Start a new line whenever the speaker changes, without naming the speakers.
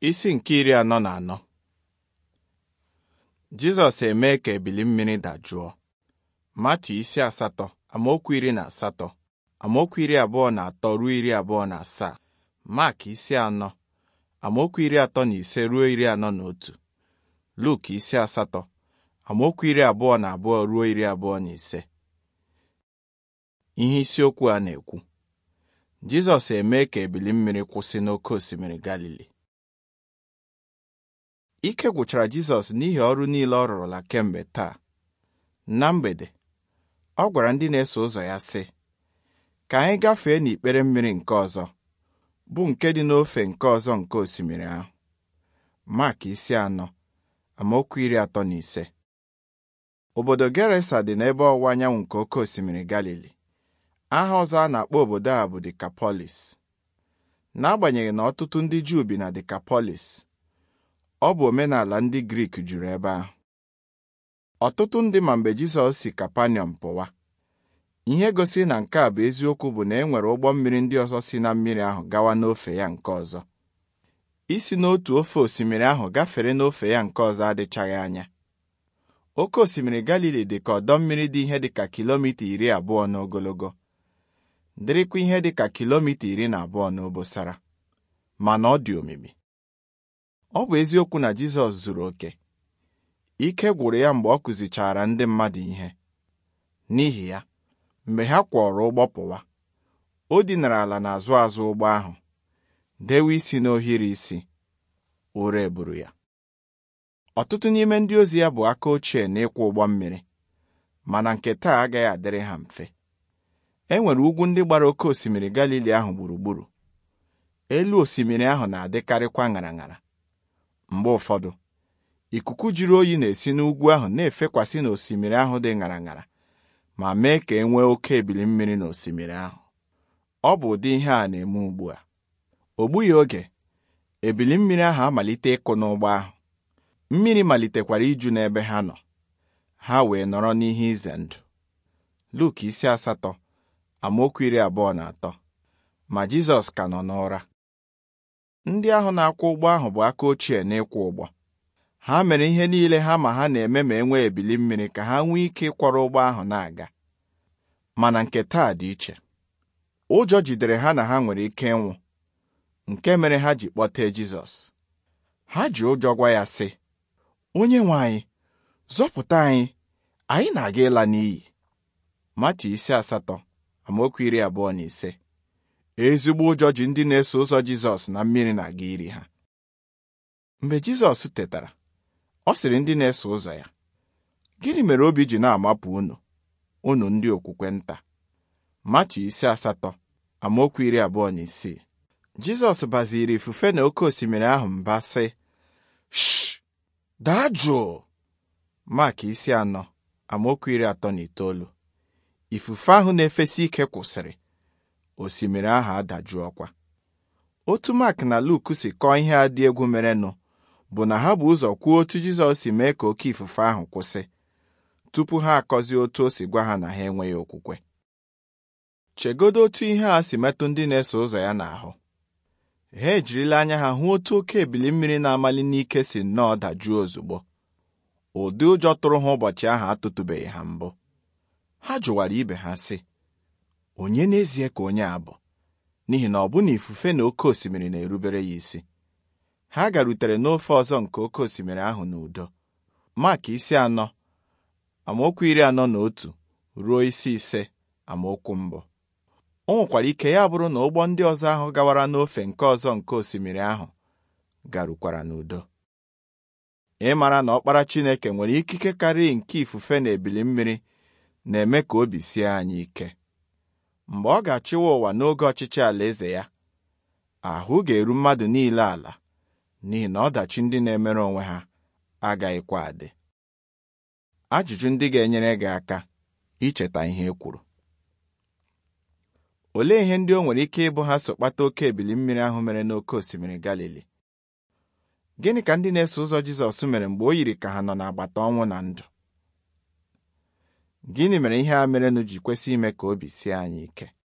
Isi nke iri anọ na anọ Jizọs emee ka ebili mmiri dajụọ Matu isi asatọ amaokwu iri na asatọ amaokwu iri abụọ na atọ ruo iri abụọ na asaa Mak isi anọ amaokwu iri atọ na ise ruo iri anọ na otu Luk isi asatọ amaokwu iri abụọ na abụọ ruo iri abụọ na ise ihe isiokwu a na-ekwu Jizọs emee ka ebili mmiri kwụsị n'oké osimiri Galili ike gwụchara Jizọs n'ihi ọrụ niile ọ rụrụla kemgbe taa na mgbede ọ gwara ndị na-eso ụzọ ya sị ka anyị gafee n'ikpere mmiri nke ọzọ bụ nke dị n'ofe nke ọzọ nke osimiri ahụ Mak isi anọ amaokwu iri atọ na ise obodo Gerasa dị n'ebe ọwụwa anyanwụ nke oké osimiri Galili aha ọzọ a na-akpọ obodo a bụ Dikapolis n'agbanyeghị na ọtụtụ ndị Juu bi na Dikapolis ọ bụ omenala ndị Grik juru ebe ahụ ọtụtụ ndị ma mgbe Jizọs si Kapanọm pụwa ihe gosiri na nke a bụ eziokwu bụ na e nwere ụgbọ mmiri ndị ọzọ si na mmiri ahụ gawa n'ofe ya nke ọzọ isi n'otu ofe osimiri ahụ gafere n'ofe ya nke ọzọ adịchaghị anya oke osimiri Galili dị ka ọdọ mmiri dị ihe dịka kilomita iri abụọ n'ogologo dịrịkwa ihe dịka kilomita iri na abụọ n'obosara mana ọ dị omimi ọ bụ eziokwu na Jizọs zuru oke ike gwụrụ ya mgbe ọ kụzichara ndị mmadụ ihe n'ihi ya mgbe ha kwọrọ ụgbọ pụwa o dinara ala n'azụ azụ ụgbọ ahụ dewe isi n'ohiri isi ụra eburu ya ọtụtụ n'ime ndị ozi ya bụ aka ochie n'ịkwọ ụgbọ mmiri mana nke taa agaghị adịrị ha mfe e nwere ugwu ndị gbara oke osimiri Galili ahụ gburugburu elu osimiri ahụ na-adịkarịkwa ṅara ṅara mgbe ụfọdụ ikuku jiri oyi na-esi n'ugwu ahụ na-efekwasị n'osimiri ahụ dị ṅara ṅara ma mee ka e nwee oke ebili mmiri n'osimiri ahụ ọ bụ ụdị ihe a na-eme ugbu a o gbughị oge ebili mmiri ahụ amalite ịkụ n'ụgbọ ahụ mmiri malitekwara iju n'ebe ha nọ ha wee nọrọ n'ihe ize ndụ Luk isi asatọ amaokwu iri abụọ na atọ ma Jizọs ka nọ n'ụra ndị ahụ na-akwọ ụgbọ ahụ bụ aka ochie n'ịkwọ ụgbọ ha mere ihe niile ha ma ha na-eme ma e nwee ebili mmiri ka ha nwee ike ịkwọrọ ụgbọ ahụ na-aga mana nke taa dị iche ụjọ jidere ha na ha nwere ike ịnwụ nke mere ha ji kpọtee Jizọs ha ji ụjọ gwa ya sị onye nwe anyị zọpụta anyị anyị na-aga ịla n'iyi Matu isi asatọ amaokwu iri abụọ na ise ezigbo ụjọ ji ndị na-eso ụzọ Jizọs na mmiri na-aga iri ha mgbe Jizọs tetara ọ sịrị ndị na-eso ụzọ ya gịnị mere obi ji na-amapụ unu unu ndị okwukwe nta Matu isi asatọ amaokwu iri abụọ na isii Jizọs baziri ifufe na oke osimiri ahụ mba sị sh daa jụụ Mak isi anọ amaokwu iri atọ na itoolu ifufe ahụ na-efesi ike kwụsịrị osimiri ahụ adajụọkwa otu Mak na Luk si kọọ ihe a dị egwu merenụ bụ na ha bụ ụzọ kwuo otu Jizọs si mee ka oke ifufe ahụ kwụsị tupu ha akọzie otu o si gwa ha na ha enweghị okwukwe chegodo otu ihe a si metụ ndị na-eso ụzọ ya n'ahụ ha ejirila anya ha hụ otu oke ebili mmiri na-amali n'ike si nnọọ dajụọ ozugbo ụdị ụjọ tụrụ ha ụbọchị ahụ atụtụbeghị ha mbụ ha jụwara ibe ha sị onye n'ezie ka onye a bụ n'ihi na ọ bụ na ifufe na oke osimiri na-erubere ya isi ha garutere n'ofe ọzọ nke oke osimiri ahụ n'udo Mak isi anọ amaokwu iri anọ na otu ruo isi ise amaokwu mbụ o nwekwara ike ya bụrụ na ụgbọ ndị ọzọ ahụ gawara n'ofe nke ọzọ nke osimiri ahụ garukwara n'udo ịmara na ọkpara Chineke nwere ikike karịa nke ifufe na ebili mmiri na-eme ka obi sie anyị ike mgbe ọ ga-achịwa ụwa n'oge ọchịchị alaeze ya ahụ ga-eru mmadụ niile ala n'ihi na ọdachi ndị na-emere onwe ha agaghịkwa adị ajụjụ ndị ga-enyere gị aka icheta ihe e kwuru olee ihe ndị o nwere ike ịbụ ha so kpata oke ebili mmiri ahụ mere n'oké osimiri Galili gịnị ka ndị na-eso ụzọ Jizọs mere mgbe o yiri ka ha nọ n'agbata ọnwụ na ndụ gịnị mere ihe a merenụ ji kwesị ime ka obi sie anyị ike